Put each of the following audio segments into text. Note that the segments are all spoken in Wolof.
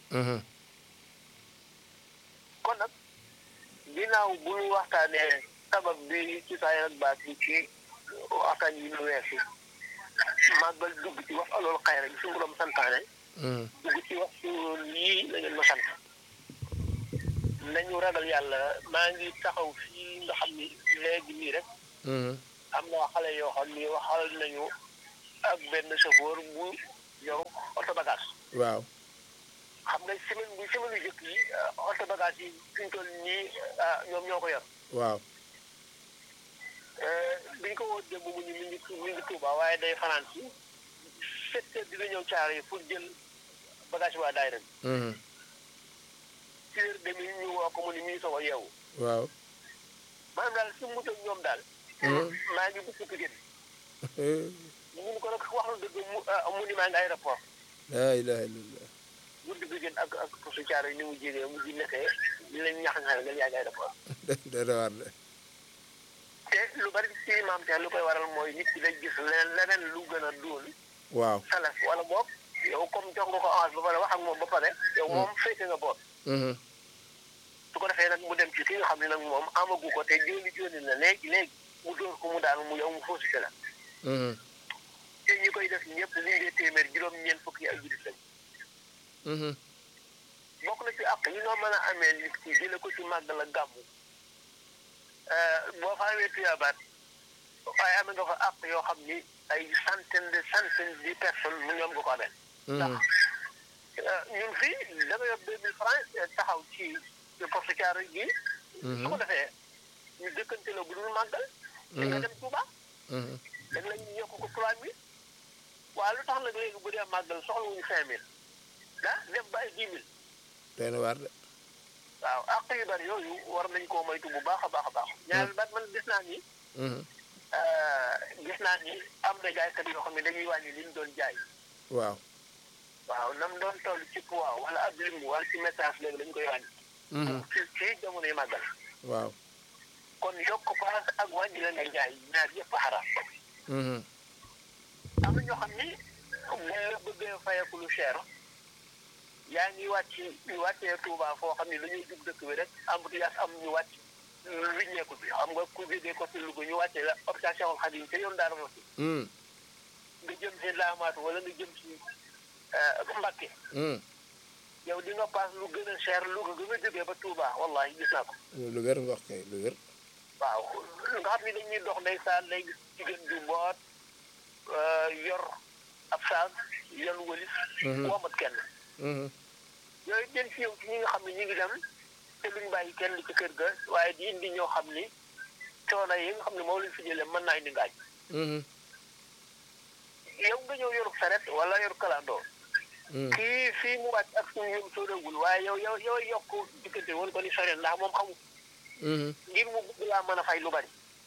kon nag ginnaaw bu ñu waxtaanee sabab bi ci saa ak baat bi ci waxtaan yi ñu weesu màggal dugg ci wax alool xayra bi suñu borom santaane dugg ci wax su lii la ngeen ma sant nañu ragal yàlla maa ngi taxaw fii nga xam ni léegi nii rek am na xale yoo xam ni waxal nañu ak benn chauffeur bu yow oto bagage waaw xam nga semaine bu semaine yu jëkk yi oto bagage yi fi ñu toll nii ñoom ñoo ko yor waaw biñ ko woo démb mu ñu mi ngi mi ngi Tuuba waaye day fanaan si sept heures dina ñëw caare yi pour jël bagage waa daayira bi six heures demi ñu woo ko mu ni mi ngi soog a yeewu waaw maanaam daal si mu ñoom daal maa ngi bëgg Pikine mun ko nag wax lu dëgg mu mu ni maa ngi aéroport laa ilaha illallah guddi Pikine ak ak posu caare yi ni mu jégee mu ji nekkee ñu leen ñax nga nga yaa ngi aéroport dana war de te lu bari ci maam te lu koy waral mooy nit ki day gis leneen leneen lu gën a dóol waaw salas wala boog yow comme jox nga ko avance ba pare wax ak moom ba pare yow moom féete nga boot su ko defee nag mu dem ci ki nga xam ne nag moom amagu ko te jóoni jóoni la léegi léegi mu dóor ko mu daanu mu yow mu faussité la te ñi koy def ñëpp li ngee téeméer juróom-ñeent fukki ay jurit lañ bokk na ci àq yi nga mën a amee nit ki jële ko ci màggal ak gàmmu boo fa amee tuyaabaat waaye amee nga fa àq yoo xam ni ay centaine de centaine de personnes mu ñoom nga ko amee ndax ñun fii da nga yor deux mille francs taxaw ci poste caaro gi su ko defee ñu dëkkante la bu dul màggal di nga dem Touba dañ la ñu yokk ko trois mille waaye lu tax nag léegi bu dee màggal soxla wuñu cinq mille ah dem ba ay dix mille doy na waar de waaw àq yu bari yooyu war nañ koo moytu bu baax a baax a baax ñaareel baat man gis naa ni gis naa ni am na jaaykat yoo xam ne dañuy wàññi li ñu doon jaay waaw waaw nam doon toll ci poids wala ab lim wala ci message léegi dañu koy wàññi ci ci jamono yi màggal waaw kon yokk paas ak wàññi la nga jaay ñaar yëpp xaraam am na ñoo xam ni boo bëggee fayeku lu cher yaa ngi wàcc ñu wàccee Touba foo xam ne dañuy jub dëkk bi rek embouteillage am ñu wàcc wiññeeku bi xam nga ku jógee ko ci Louga ñu wàccee la hôpital Cheikhoul Khadim te yoon daara mosi nga jëm si Laamaatu wala nga jëm si Mbacké yow di nga paas lu gën a cher Louga gën a jógee ba Touba wallahi gis naa ko lu wér nga wax kay lu wér waaw nga xam ne dañuy dox ndeysaan lay gis jigéen ju boot yor ab saag yan wëlis womat kenn yooyu den ci yow ci ñi nga xam ne ñu ngi dem te luñ bàyyi kenn ci kër ga waaye di indi ñoo xam ni coono yi nga xam ne moom lañ fi jëlee mën naa indi ngaañ yow nga ñëw yor saret wala yor kalandoo kii fii mu wàcc ak suñu yëm sóoreegul waaye yow yow yow yokk diggante woon ko ni sore ndax moom xamu ngir mu bëgg laa mën a fay lu bari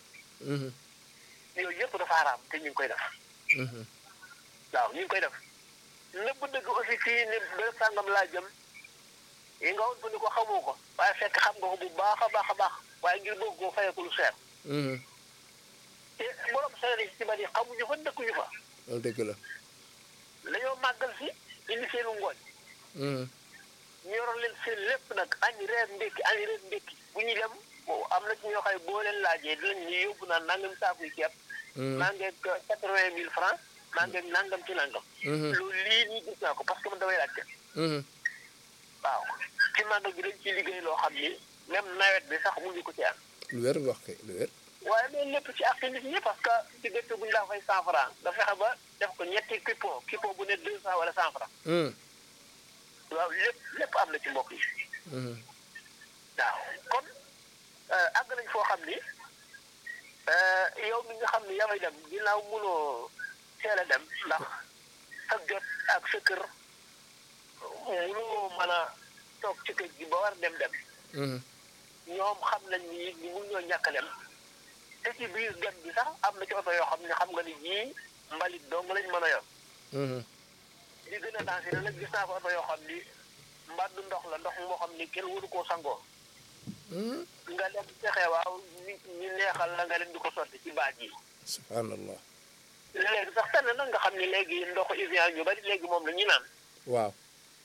yooyu yëpp dafa araam te ñu ngi koy def waaw ñu ngi koy def nëbb dëgg aussi fii ne bërëb sàngam laa jëm yi nga woon fu ni ko xamoo ko waaye fekk xam nga ko bu baax a baax a baax waaye ngir bëgg koo fayeku lu seer te borom seer yi ci bari xamuñu fa dëkkuñu fa loolu dëgg la dañoo màggal si indi seenu ngooñ ñu yoroon leen seen lépp nag añ reer ndékki añ reer ndékki bu ñu dem am na ci ñoo xam ne boo leen laajee dinañ ñu yóbbu naan nangam saakuy ceeb maa ngeeg quatre vingt mille francs maa ngeeg nangam ci nangam loolu lii nii gis naa ko parce que man damay laajte waaw ci màggal bi dañ ci liggéey loo xam ni même nawet bi sax mu ngi ko ci am lu wér nga wax kay lu wér waaye loolu lépp ci ak nit ñi parce que ci dëkk bu ñu daa fay cent franc da fexe ba def ko ñetti kippo kippo bu ne deux cent wala cent franc waaw lépp lépp am na ci mbokk yi waaw kon àgg nañ foo xam ni yow mi nga xam ni yamay dem ginnaaw mënoo teel a dem ndax sa jot ak sa kër mënoo mën a toog ci kër gi ba war dem dem ñoom xam nañ ni ñu mun ñoo ñàkk a dem te ci biir dem bi sax am na ci oto yoo xam ne xam nga ni jii mbalit dong lañ mën a yor li gën a dansé nag gis naa ko oto yoo xam ni mbaddu ndox la ndox moo xam ni kenn waru koo sangoo nga dem fexe waaw ñu ñu neexal la nga leen di ko sotti ci baaj yi subhanallah léegi sax tane nag nga xam ni léegi ndoxu Evian ñu bari léegi moom la ñu naan waaw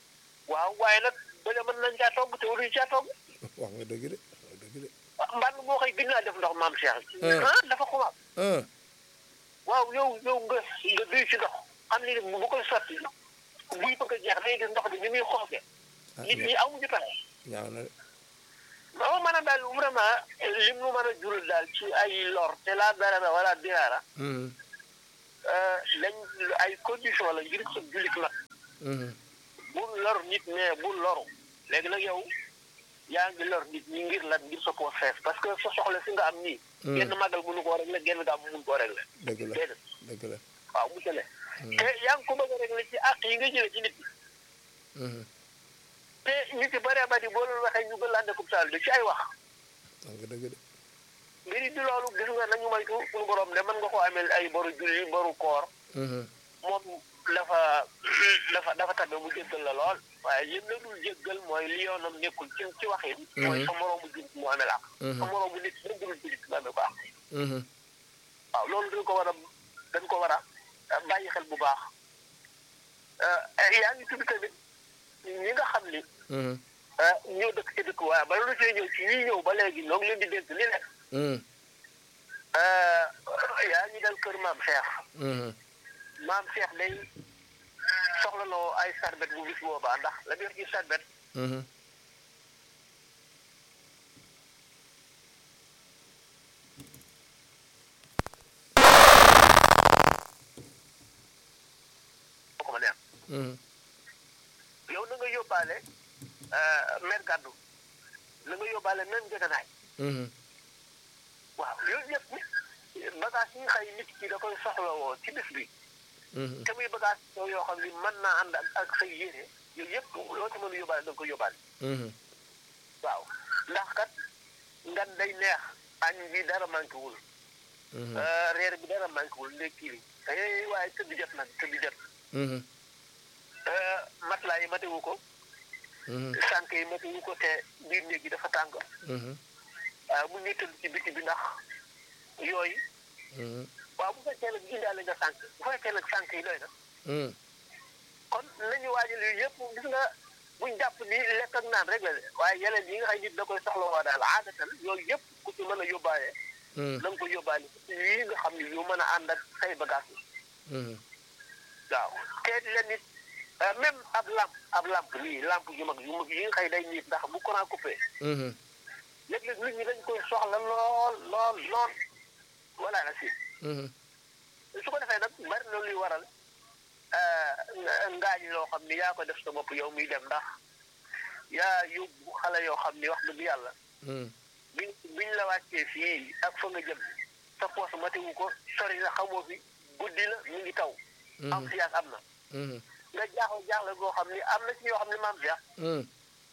waaw waaye nag bële mën nañ caa togg te waruñu caa togg wax nga dëgg de wax nga dëgg de mbànd moo xëy gën naa def ndox maam Cheikh Hmm. ah dafa xumaat ah waaw yow yow nga nga duy ci ndox xam ni bu koy sotti buy bëgg a jeex day gis ndox bi ni muy xooge ah nit ñi amuñu pexe ñaaw na de non maanaam daal vraiment lim nu mën a jural daal ci ay lor te laa dara wala diraara Mhm, lañ ay condition la ngir sa jullit la mhm, bu lor nit mais bu loru léegi nag yow yaa ngi lor nit ñi ngir lan ngir sa poos fees parce que sa soxla si nga am nii Hmm. genn màggal mënu koo régler genn gaa mënu koo régler dëgg la déedéet dëgg la waaw mu tele Hmm. te yaa ngi ko bëgg a régler ci àq yi nga jëlee ci nit ñi Mhm, te ñu ci bëree bëri boo leen waxee ñu gën laa nekkub saal ci ay wax wax nga dëgg de mbiri di loolu gis nga nañu moytu suñu borom de mën nga ko amel ay boru julli boru koor Mhm, moom dafa dafa dafa tabe mu jéggal la lool waaye lim la dul jéggal mooy li yoonam nekkul ci ci waxin mooy sa moroomu jullit mu amel ak sa moroomu nit même dul jullit nga amee ko ak mhm, waaw loolu dañ ko war a dañ ko war a bàyyi xel bu baax yaa ngi tudd tamit ñi nga xam ni mhm, ñoo dëkk ci dëkk waaye bala lu see ñëw ci ñi ñëw ba léegi ñoo ngi leen di dénk li ne mhm, yaa ngi dal kër maam Cheikh mhm. maam Cheikh day soxla loo ay sarbet bu bis boobaa ndax la biir ci sarbet Mhm. boo ko ma neex Mhm. yow na nga yóbbaale mer gàddu na nga yóbbaale même jeganaay Mhm. waaw yooyu yëpp bagage yi nga xëy nit ki da koy soxlawoo ci bis bi Mhm. te muy bagage yow yoo xam ni mën naa ànd ak ak say yére yooyu yëpp loo ci mën a yóbbaale da nga ko yóbbaale Mhm. waaw ndax kat ngan day neex añ bi dara manqué wul Mhm. reer bi dara manqué wul ndekki li eh waaye tëdd jot nag tëdd jot Mhm. matelas yi matewu ko Mhm. sànq yi matewu ko te biir néeg gi dafa tàng Mhm. ah mu ngi tëdd ci biti bi ndax yooyu Mhm. waaw bu fekkee nag indaale nga sànq bu fekkee nag sànq yi doy na Mhm. kon nañu waajal yooyu yëpp gis nga buñ jàpp ni lekk ak naan rek la de waaye yeneen yi nga xam nit da koy soxla waa daal aadatan yooyu yëpp ku ci mën a yóbbaale Mhm. na nga ko yóbbaale ci yii nga xam ne yu mën a ànd ak say bagage yi Mhm. waaw te leen nit même ab lamp ab lamp lii lamp yu mag yu mag yi nga xëy day nit ndax bu courant coupé Mhm. léeg-léeg nit ñi dañ koy soxla lool lool lool voilà la si Mhm. su ko defee nag bari na luy waral ngaañ loo xam ni yaa ko def sa bopp yow miy dem ndax yaa yóbbu xale yoo xam ni wax dëgg yàlla Mhm. biñ biñ la wàccee fii ak fa nga jëm sa poos matewu ko sori na xamoo fi guddi la mi ngi taw am fi am na Mhm. nga jaaxle jaaxle goo xam ni am na ci yoo xam ni maam Cheikh Mhm.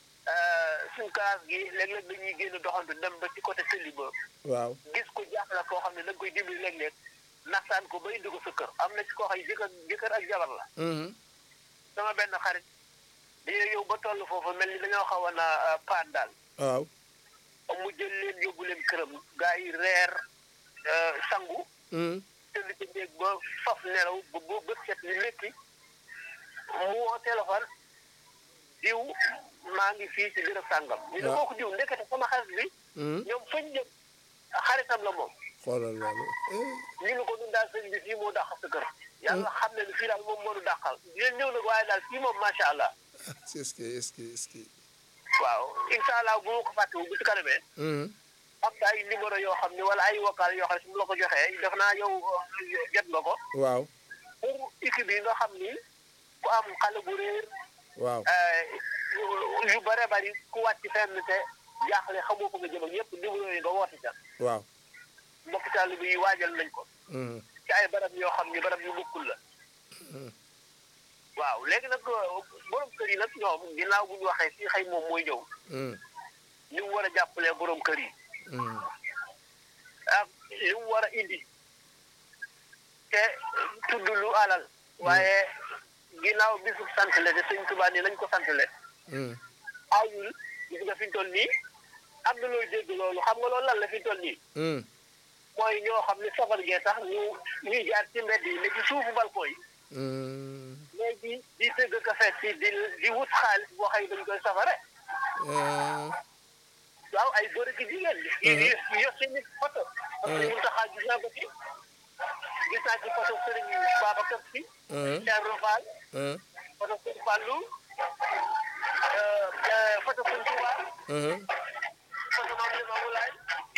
suñ classe gi léeg-léeg dañuy génn doxantu dem ba ci côté Sëli ba waaw gis ko jaaxle koo xam ne da nga koy dimbali léeg-léeg naxtaan ko ba indi ko sa kër am na ci koo xam ne jëkkër jëkkër ak jabar la Mhm. sama benn xarit dañoo yow ba toll foofu mel ni dañoo xaw a na paan daal waaw mu jël leen yóbbu leen këram gaa yi reer euh, sangu Mhm. tëdd ci néeg ba faf nelaw ba ba bët set ni lékki mu woo téléphone diw maa ngi fii ci bërëb sàngam ñu ne waaw. kooku diw ndekete sama xarit bi Mhm. ñoom fañ jëm xaritam la moom xoolal loolu eh. ñu ne ko ñun daal sëñ bi fii moo dàq sa kër yàlla xam ne ni fii daal moom moo nu dàqal dinañ ñëw nag waaye daal fii moom macha allah est-ce que est-ce que est-ce que waaw incha allah bu ma ko fàttewu bu ci kanamee Mhm. am na ay numéro yoo xam ne wala ay vocal yoo xam ne su ma la ko joxee def naa yow euh, jot nga ko waaw pour équipe yi nga xam ni ku am xale bu réer waaw euh, yu bare bari ku wàcc fenn te jaaxle xamoo ko nga jëm ak yëpp numéro yi nga woote ca waaw mbokk taalibe yi waajal nañ ko Mhm. ci ay barab yoo xam ni barab yu bokkul la Mhm. waaw léegi nag borom kër yi nag ñoom ginnaaw bu ñu waxee fii xëy moom mooy ñëw Mhm. ni mu war a jàppalee borom kër yi Mhm. ak li mu war a indi te tudd lu alal waaye ginnaaw bisu sant le te sëñ Tuubaa ni nañ ko sant le Mhm. ayul gis nga fi ñu toll nii am na looy dégg loolu xam nga loolu lan la fi ñu toll nii Mhm. mooy ñoo xam ne safar gee tax ñu ñuy jaar ci mbedd yi ne ci suufu balcon yi Hmm. mais di di tëgg ka fekk di di wut xaalis boo xëy dañ koy safare Ah. waaw ay góor ak jigéen ñi. yu yu yor seen i photo. parce que ñun taxaw gis naa ko ci gis naa ci photo Serigne Babacar Sy. Ah. Thierno Fall Ah. photo Serigne Fallou photo Serigne Touba Ah. photo Mame Limamou Laye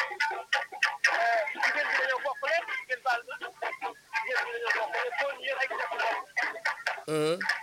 jigéen bi dañoo bokk lépp jigéen baal ma jigéen bi dañoo bokk lépp góor ñi yor ay jigéen bopp Ah.